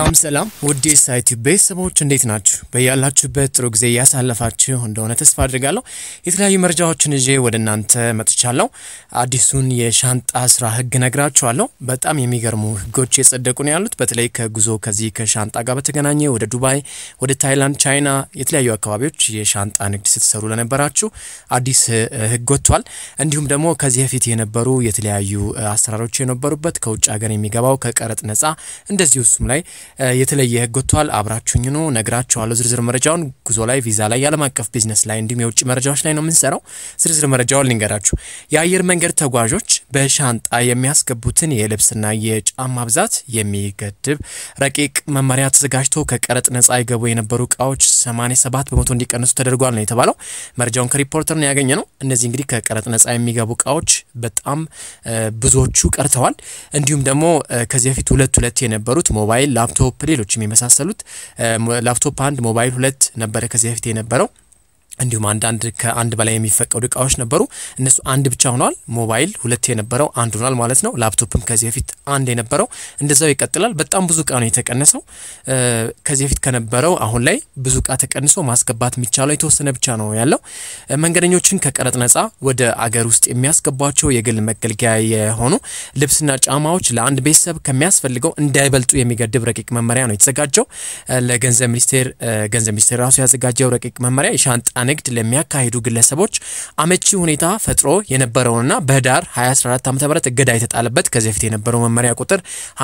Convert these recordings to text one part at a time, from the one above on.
ሰላም ሰላም ውድ የሳይቲ ቤተሰቦች እንዴት ናችሁ? በያላችሁበት ጥሩ ጊዜ እያሳለፋችሁ እንደሆነ ተስፋ አድርጋለሁ። የተለያዩ መረጃዎችን ይዤ ወደ እናንተ መጥቻለሁ። አዲሱን የሻንጣ ስራ ህግ ነግራችኋለሁ። በጣም የሚገርሙ ህጎች የጸደቁ ነው ያሉት። በተለይ ከጉዞ ከዚህ ከሻንጣ ጋር በተገናኘ ወደ ዱባይ፣ ወደ ታይላንድ፣ ቻይና የተለያዩ አካባቢዎች የሻንጣ ንግድ ስትሰሩ ለነበራችሁ አዲስ ህግ ወጥቷል። እንዲሁም ደግሞ ከዚህ በፊት የነበሩ የተለያዩ አሰራሮች የነበሩበት ከውጭ ሀገር የሚገባው ከቀረጥ ነጻ እንደዚሁ እሱም ላይ የተለየ ህግ ወጥቷል። አብራችሁኝ ነው ነግራችኋለሁ። ዝርዝር መረጃውን ጉዞ ላይ፣ ቪዛ ላይ፣ የዓለም አቀፍ ቢዝነስ ላይ እንዲሁም የውጭ መረጃዎች ላይ ነው የምንሰራው። ዝርዝር መረጃውን ልንገራችሁ። የአየር መንገድ ተጓዦች በሻንጣ የሚያስገቡትን የልብስና የጫማ ብዛት የሚገድብ ረቂቅ መመሪያ ተዘጋጅቶ ከቀረጥ ነጻ ይገቡ የነበሩ እቃዎች 87 በመቶ እንዲቀንሱ ተደርጓል ነው የተባለው። መረጃውን ከሪፖርተር ነው ያገኘ ነው። እነዚህ እንግዲህ ከቀረጥ ነጻ የሚገቡ እቃዎች በጣም ብዙዎቹ ቀርተዋል። እንዲሁም ደግሞ ከዚህ በፊት ሁለት ሁለት የነበሩት ሞባይል፣ ላፕቶፕ፣ ሌሎችም የመሳሰሉት ላፕቶፕ አንድ ሞባይል ሁለት ነበረ ከዚህ በፊት የነበረው እንዲሁም አንዳንድ ከአንድ በላይ የሚፈቀዱ እቃዎች ነበሩ። እነሱ አንድ ብቻ ሆኗል። ሞባይል ሁለት የነበረው አንድ ሆኗል ማለት ነው። ላፕቶፕም ከዚህ በፊት አንድ የነበረው እንደዛው ይቀጥላል። በጣም ብዙ እቃ ነው የተቀነሰው። ከዚህ በፊት ከነበረው አሁን ላይ ብዙ እቃ ተቀንሶ ማስገባት የሚቻለው የተወሰነ ብቻ ነው ያለው። መንገደኞችን ከቀረጥ ነጻ ወደ አገር ውስጥ የሚያስገቧቸው የግል መገልገያ የሆኑ ልብስና ጫማዎች ለአንድ ቤተሰብ ከሚያስፈልገው እንዳይበልጡ የሚገድብ ረቂቅ መመሪያ ነው የተዘጋጀው። ለገንዘብ ሚኒስቴር ገንዘብ ሚኒስቴር ራሱ ያዘጋጀው ረቂቅ መመሪያ የሻንጣ ንግድ ለሚያካሂዱ ግለሰቦች አመቺ ሁኔታ ፈጥሮ የነበረውንና በህዳር 2014 ዓ ም እገዳ የተጣለበት ከዚህ በፊት የነበረው መመሪያ ቁጥር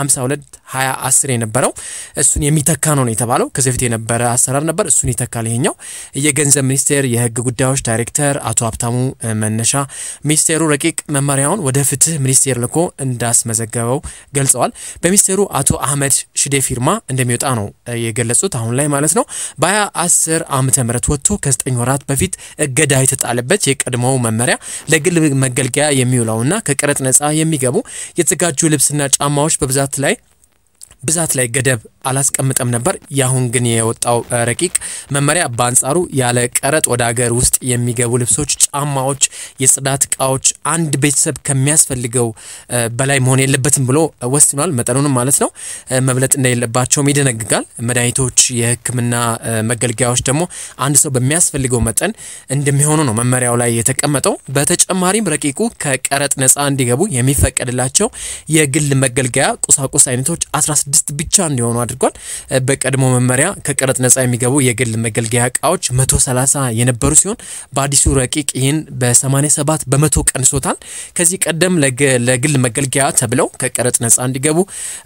52 2010 የነበረው እሱን የሚተካ ነው ነው የተባለው። ከዚህ በፊት የነበረ አሰራር ነበር፣ እሱን ይተካል ይሄኛው። የገንዘብ ሚኒስቴር የህግ ጉዳዮች ዳይሬክተር አቶ ሀብታሙ መነሻ ሚኒስቴሩ ረቂቅ መመሪያውን ወደ ፍትህ ሚኒስቴር ልኮ እንዳስመዘገበው ገልጸዋል። በሚኒስቴሩ አቶ አህመድ ሽዴ ፊርማ እንደሚወጣ ነው የገለጹት አሁን ላይ ማለት ነው። በ2010 ዓመተ ምህረት ወጥቶ ከ9 ወራት በፊት እገዳ የተጣለበት የቀድሞው መመሪያ ለግል መገልገያ የሚውለውና ከቀረጥ ነጻ የሚገቡ የተዘጋጁ ልብስና ጫማዎች በብዛት ላይ ብዛት ላይ ገደብ አላስቀምጠም ነበር። የአሁን ግን የወጣው ረቂቅ መመሪያ በአንጻሩ ያለ ቀረጥ ወደ ሀገር ውስጥ የሚገቡ ልብሶች፣ ጫማዎች፣ የጽዳት እቃዎች አንድ ቤተሰብ ከሚያስፈልገው በላይ መሆን የለበትም ብሎ ወስኗል። መጠኑንም ማለት ነው መብለጥ እንደሌለባቸውም ይደነግጋል። መድኃኒቶች፣ የሕክምና መገልገያዎች ደግሞ አንድ ሰው በሚያስፈልገው መጠን እንደሚሆኑ ነው መመሪያው ላይ የተቀመጠው። በተጨማሪም ረቂቁ ከቀረጥ ነጻ እንዲገቡ የሚፈቀድላቸው የግል መገልገያ ቁሳቁስ አይነቶች 16 ብቻ እንዲሆኑ አድርጓል። በቀድሞ መመሪያ ከቀረጥ ነጻ የሚገቡ የግል መገልገያ እቃዎች 130 የነበሩ ሲሆን በአዲሱ ረቂቅ ይህን በ87 በመቶ ቀንሶታል። ከዚህ ቀደም ለግል መገልገያ ተብለው ከቀረጥ ነጻ እንዲገቡ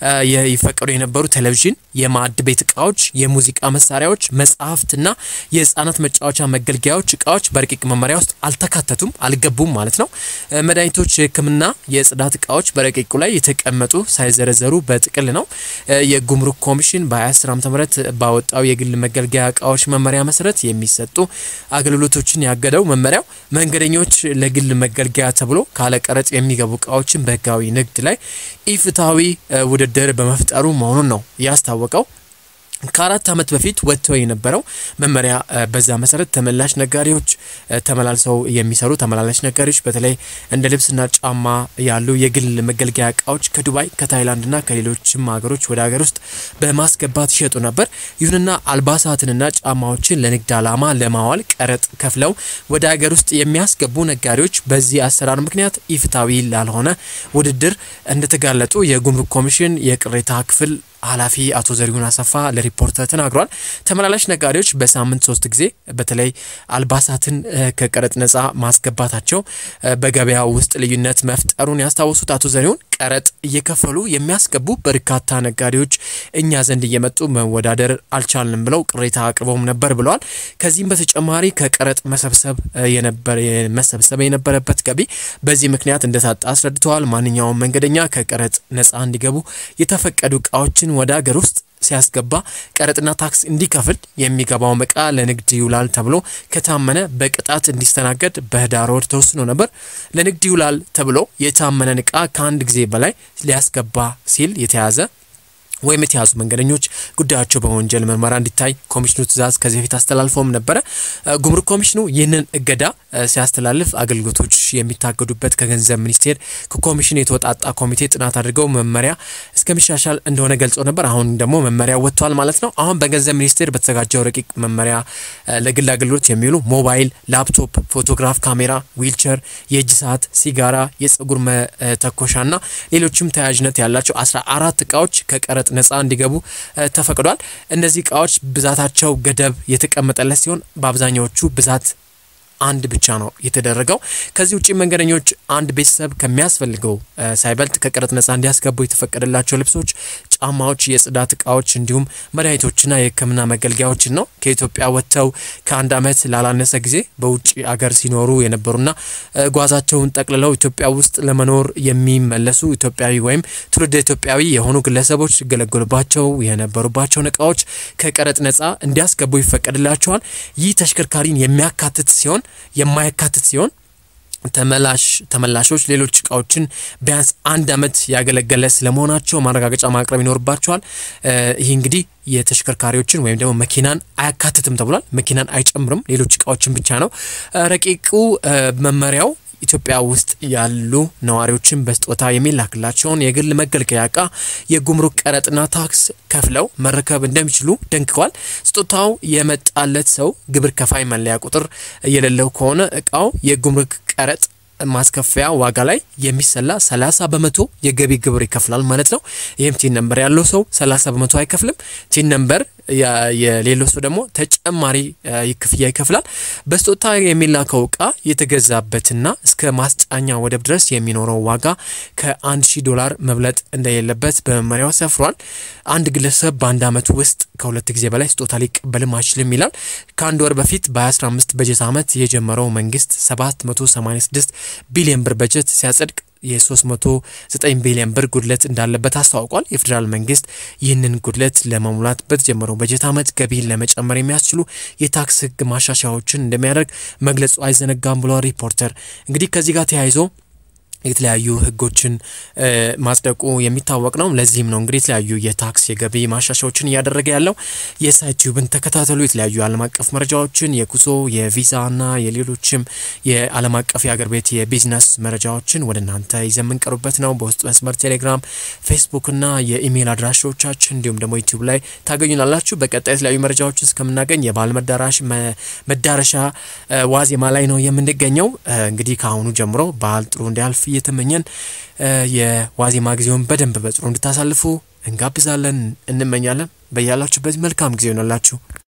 ይፈቀዱ የነበሩ ቴሌቪዥን፣ የማዕድ ቤት እቃዎች፣ የሙዚቃ መሳሪያዎች፣ መጽሐፍትና የህፃናት መጫወቻ መገልገያዎች እቃዎች በረቂቅ መመሪያ ውስጥ አልተካተቱም፣ አልገቡም ማለት ነው። መድኃኒቶች፣ የህክምና የጽዳት እቃዎች በረቂቁ ላይ የተቀመጡ ሳይዘረዘሩ በጥቅል ነው። የጉምሩክ ኮሚሽን በ2010 ዓ ም ባወጣው የግል መገልገያ እቃዎች መመሪያ መሰረት የሚሰጡ አገልግሎቶችን ያገደው መመሪያው መንገደኞች ለግል መገልገያ ተብሎ ካለ ቀረጥ የሚገቡ እቃዎችን በህጋዊ ንግድ ላይ ኢፍትሐዊ ውድድር በመፍጠሩ መሆኑን ነው ያስታወቀው። ከአራት ዓመት በፊት ወጥተው የነበረው መመሪያ በዛ መሰረት ተመላሽ ነጋዴዎች ተመላልሰው የሚሰሩ ተመላላሽ ነጋዴዎች በተለይ እንደ ልብስና ጫማ ያሉ የግል መገልገያ እቃዎች ከዱባይ ከታይላንድና ከሌሎችም ሀገሮች ወደ ሀገር ውስጥ በማስገባት ይሸጡ ነበር። ይሁንና አልባሳትንና ጫማዎችን ለንግድ ዓላማ ለማዋል ቀረጥ ከፍለው ወደ ሀገር ውስጥ የሚያስገቡ ነጋዴዎች በዚህ አሰራር ምክንያት ኢፍትሐዊ ላልሆነ ውድድር እንደተጋለጡ የጉምሩክ ኮሚሽን የቅሬታ ክፍል ኃላፊ አቶ ዘሪሁን አሰፋ ለሪፖርተር ተናግሯል። ተመላላሽ ነጋዴዎች በሳምንት ሶስት ጊዜ በተለይ አልባሳትን ከቀረጥ ነጻ ማስገባታቸው በገበያ ውስጥ ልዩነት መፍጠሩን ያስታወሱት አቶ ዘሪሁን ቀረጥ እየከፈሉ የሚያስገቡ በርካታ ነጋዴዎች እኛ ዘንድ እየመጡ መወዳደር አልቻልንም ብለው ቅሬታ አቅርበውም ነበር ብለዋል። ከዚህም በተጨማሪ ከቀረጥ መሰብሰብ መሰብሰብ የነበረበት ገቢ በዚህ ምክንያት እንደታጣ አስረድተዋል። ማንኛውም መንገደኛ ከቀረጥ ነጻ እንዲገቡ የተፈቀዱ እቃዎችን ወደ ሀገር ውስጥ ሲያስገባ ቀረጥና ታክስ እንዲከፍል የሚገባው እቃ ለንግድ ይውላል ተብሎ ከታመነ በቅጣት እንዲስተናገድ በህዳር ወር ተወስኖ ነበር። ለንግድ ይውላል ተብሎ የታመነን እቃ ከአንድ ጊዜ በላይ ሊያስገባ ሲል የተያዘ ወይም የተያዙ መንገደኞች ጉዳያቸው በወንጀል ምርመራ እንዲታይ ኮሚሽኑ ትዕዛዝ ከዚህ በፊት አስተላልፎም ነበረ። ጉምሩክ ኮሚሽኑ ይህንን እገዳ ሲያስተላልፍ አገልግሎቶች የሚታገዱበት ከገንዘብ ሚኒስቴር ከኮሚሽኑ የተወጣጣ ኮሚቴ ጥናት አድርገው መመሪያ እስከሚሻሻል እንደሆነ ገልጾ ነበር። አሁን ደግሞ መመሪያ ወጥቷል ማለት ነው። አሁን በገንዘብ ሚኒስቴር በተዘጋጀው ረቂቅ መመሪያ ለግል አገልግሎት የሚውሉ ሞባይል፣ ላፕቶፕ፣ ፎቶግራፍ ካሜራ፣ ዊልቸር፣ የእጅ ሰዓት፣ ሲጋራ፣ የጸጉር መተኮሻና ሌሎችም ተያያዥነት ያላቸው አስራ አራት እቃዎች ከቀረጥ ነጻ እንዲገቡ ተፈቅዷል። እነዚህ እቃዎች ብዛታቸው ገደብ የተቀመጠለት ሲሆን በአብዛኛዎቹ ብዛት አንድ ብቻ ነው የተደረገው። ከዚህ ውጭ መንገደኞች አንድ ቤተሰብ ከሚያስፈልገው ሳይበልጥ ከቀረጥ ነጻ እንዲያስገቡ የተፈቀደላቸው ልብሶች፣ ጫማዎች፣ የጽዳት እቃዎች እንዲሁም መድኃኒቶችና የሕክምና መገልገያዎችን ነው። ከኢትዮጵያ ወጥተው ከአንድ ዓመት ላላነሰ ጊዜ በውጭ አገር ሲኖሩ የነበሩና ጓዛቸውን ጠቅልለው ኢትዮጵያ ውስጥ ለመኖር የሚመለሱ ኢትዮጵያዊ ወይም ትውልደ ኢትዮጵያዊ የሆኑ ግለሰቦች ሲገለገሉባቸው የነበሩባቸውን እቃዎች ከቀረጥ ነጻ እንዲያስገቡ ይፈቀድላቸዋል። ይህ ተሽከርካሪን የሚያካትት ሲሆን የማያካትት ሲሆን ተመላሽ ተመላሾች ሌሎች እቃዎችን ቢያንስ አንድ ዓመት ያገለገለ ስለመሆናቸው ማረጋገጫ ማቅረብ ይኖርባቸዋል። ይህ እንግዲህ የተሽከርካሪዎችን ወይም ደግሞ መኪናን አያካትትም ተብሏል። መኪናን አይጨምርም፣ ሌሎች እቃዎችን ብቻ ነው። ረቂቁ መመሪያው ኢትዮጵያ ውስጥ ያሉ ነዋሪዎችን በስጦታ የሚላክላቸውን የግል መገልገያ እቃ የጉምሩክ ቀረጥና ታክስ ከፍለው መረከብ እንደሚችሉ ደንግጓል። ስጦታው የመጣለት ሰው ግብር ከፋይ መለያ ቁጥር የሌለው ከሆነ እቃው የጉምሩክ ቀረጥ ማስከፈያ ዋጋ ላይ የሚሰላ 30 በመቶ የገቢ ግብር ይከፍላል ማለት ነው። ይህም ቲን ነምበር ያለው ሰው 30 በመቶ አይከፍልም። ቲን ነምበር የሌለው ሰው ደግሞ ተጨማሪ ክፍያ ይከፍላል። በስጦታ የሚላከው እቃ የተገዛበትና እስከ ማስጫኛ ወደብ ድረስ የሚኖረው ዋጋ ከ1 ሺህ ዶላር መብለጥ እንደሌለበት በመመሪያው ሰፍሯል። አንድ ግለሰብ በአንድ ዓመት ውስጥ ከሁለት ጊዜ በላይ ስጦታ ሊቀበልም አይችልም ይላል። ከአንድ ወር በፊት በ2015 በጀት ዓመት የጀመረው መንግስት 786 ቢሊዮን ብር በጀት ሲያጸድቅ የ309 ቢሊዮን ብር ጉድለት እንዳለበት አስታውቋል። የፌዴራል መንግስት ይህንን ጉድለት ለመሙላት በተጀመረው በጀት ዓመት ገቢን ለመጨመር የሚያስችሉ የታክስ ሕግ ማሻሻያዎችን እንደሚያደርግ መግለጹ አይዘነጋም ብሏል ሪፖርተር። እንግዲህ ከዚህ ጋር ተያይዞ የተለያዩ ህጎችን ማጽደቁ የሚታወቅ ነው። ለዚህም ነው እንግዲህ የተለያዩ የታክስ የገቢ ማሻሻዎችን እያደረገ ያለው። የሳይቲዩብን ተከታተሉ። የተለያዩ የዓለም አቀፍ መረጃዎችን የጉዞ የቪዛና የሌሎችም የዓለም አቀፍ የአገር ቤት የቢዝነስ መረጃዎችን ወደ እናንተ ይዘን የምንቀሩበት ነው። በውስጥ መስመር ቴሌግራም፣ ፌስቡክና የኢሜይል አድራሻዎቻችን እንዲሁም ደግሞ ዩቲዩብ ላይ ታገኙናላችሁ። በቀጣይ የተለያዩ መረጃዎችን እስከምናገኝ የበዓል መዳራሽ መዳረሻ ዋዜማ ላይ ነው የምንገኘው። እንግዲህ ከአሁኑ ጀምሮ በዓል ጥሩ እንዲያልፍ እየተመኘን የዋዜማ ጊዜውን በደንብ በጥሩ እንድታሳልፉ እንጋብዛለን፣ እንመኛለን። በያላችሁበት መልካም ጊዜ ይሆናላችሁ።